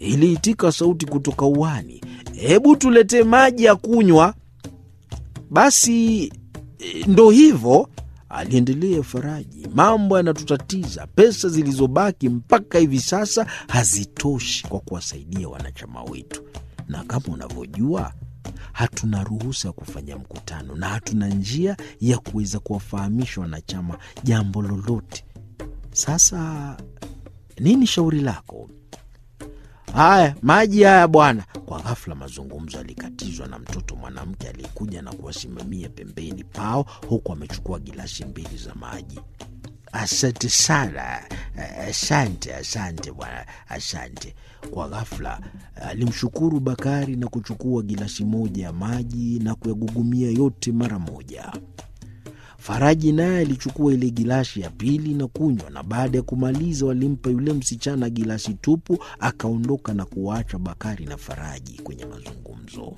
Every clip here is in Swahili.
iliitika sauti kutoka uani. Hebu tuletee maji ya kunywa. Basi e, ndo hivyo, aliendelea Faraji. Mambo yanatutatiza. Pesa zilizobaki mpaka hivi sasa hazitoshi kwa kuwasaidia wanachama wetu, na kama unavyojua hatuna ruhusa ya kufanya mkutano na hatuna njia ya kuweza kuwafahamisha wanachama jambo lolote. Sasa nini shauri lako? Haya, maji haya bwana. Kwa ghafla mazungumzo yalikatizwa na mtoto mwanamke aliyekuja na kuwasimamia pembeni pao, huku amechukua gilasi mbili za maji. Asante sana, asante, asante bwana, asante. Kwa ghafla alimshukuru Bakari na kuchukua gilasi moja ya maji na kuyagugumia yote mara moja. Faraji naye alichukua ile gilasi ya pili na kunywa, na baada ya kumaliza walimpa yule msichana gilasi tupu, akaondoka na kuwaacha Bakari na Faraji kwenye mazungumzo.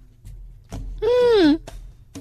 Mm.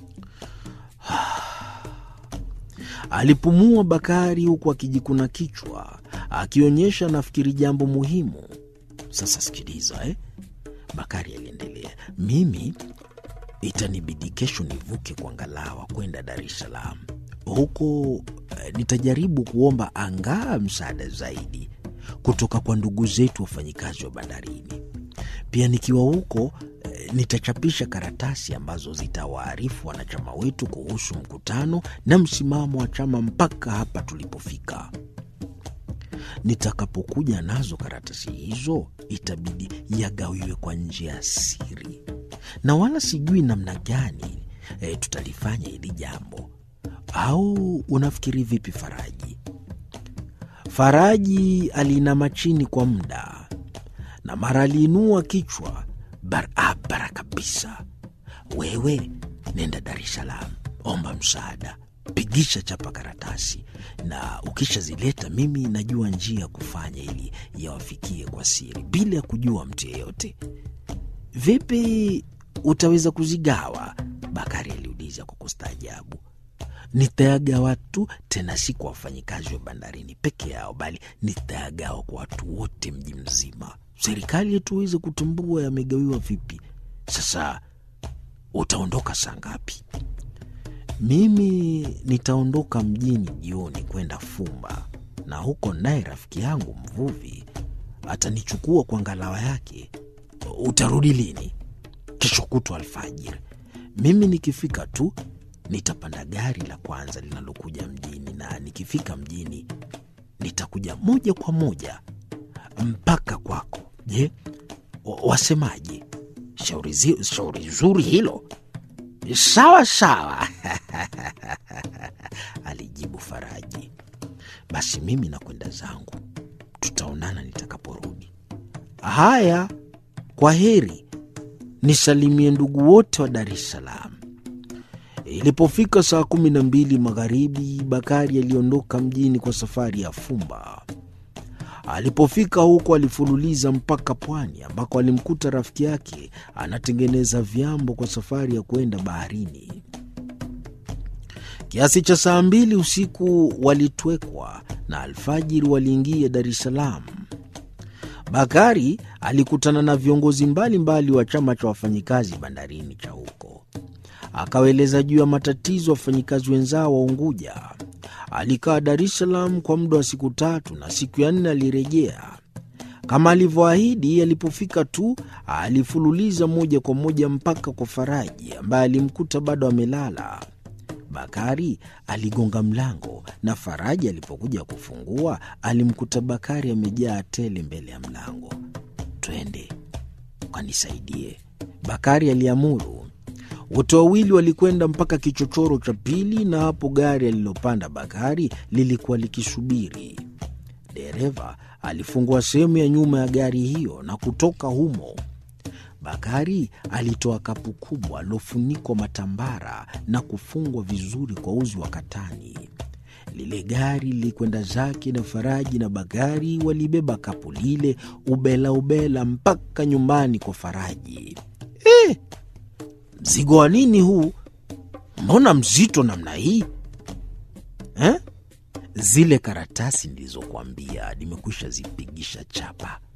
Alipumua Bakari huku akijikuna kichwa, akionyesha nafikiri jambo muhimu. Sasa sikiliza, eh? Bakari aliendelea, mimi itanibidi kesho nivuke kwa ngalawa kwenda Dar es Salaam. Huko eh, nitajaribu kuomba angaa msaada zaidi kutoka kwa ndugu zetu wafanyikazi wa bandarini. Pia nikiwa huko eh, nitachapisha karatasi ambazo zitawaarifu wanachama wetu kuhusu mkutano na msimamo wa chama mpaka hapa tulipofika. Nitakapokuja nazo karatasi hizo, itabidi yagawiwe kwa njia ya siri na wala sijui namna gani e, tutalifanya hili jambo. Au unafikiri vipi, Faraji? Faraji aliinama chini kwa muda na mara aliinua kichwa barabara kabisa. Wewe nenda Dar es Salaam, omba msaada, pigisha chapa karatasi, na ukishazileta mimi najua njia ya kufanya ili yawafikie kwa siri bila ya kujua mtu yeyote. Vipi utaweza kuzigawa? Bakari aliuliza kwa kustaajabu. Nitayagawa tu, tena si kwa wafanyikazi wa bandarini peke yao, bali nitayagawa kwa watu wote mji mzima. Serikali yetu iweze kutambua yamegawiwa vipi. Sasa utaondoka saa ngapi? Mimi nitaondoka mjini jioni kwenda Fumba, na huko naye rafiki yangu mvuvi atanichukua kwa ngalawa yake. Utarudi lini? Kesho kutwa alfajiri. Mimi nikifika tu nitapanda gari la kwanza linalokuja mjini, na nikifika mjini nitakuja moja kwa moja mpaka kwako. Je, wasemaje? Shauri, zi, shauri zuri hilo. Sawa sawa, alijibu Faraji. Basi mimi nakwenda zangu, tutaonana nitakaporudi. Haya, kwa heri, nisalimie ndugu wote wa Dar es Salaam. Ilipofika saa kumi na mbili magharibi, Bakari aliondoka mjini kwa safari ya Fumba. Alipofika huko, alifululiza mpaka pwani ambako alimkuta rafiki yake anatengeneza vyambo kwa safari ya kwenda baharini. Kiasi cha saa mbili usiku walitwekwa na alfajiri waliingia Dar es Salaam. Bakari alikutana na viongozi mbalimbali wa chama cha wafanyikazi bandarini cha huko, akawaeleza juu ya matatizo wafanyikazi wenzao wa Unguja. Alikaa Dar es Salaam kwa muda wa siku tatu na siku ya nne alirejea kama alivyoahidi. Alipofika tu alifululiza moja kwa moja mpaka kwa Faraji ambaye alimkuta bado amelala. Bakari aligonga mlango na Faraji alipokuja kufungua alimkuta Bakari amejaa tele mbele ya mlango. Twende ukanisaidie, Bakari aliamuru. Wote wawili walikwenda mpaka kichochoro cha pili, na hapo gari alilopanda Bakari lilikuwa likisubiri. Dereva alifungua sehemu ya nyuma ya gari hiyo na kutoka humo. Bakari alitoa kapu kubwa lilofunikwa matambara na kufungwa vizuri kwa uzi wa katani. Lile gari lilikwenda zake na Faraji na Bakari walibeba kapu lile ubela ubela mpaka nyumbani kwa Faraji. Eh, mzigo wa nini huu? Mbona mzito namna hii eh? Zile karatasi nilizokuambia nimekwisha zipigisha chapa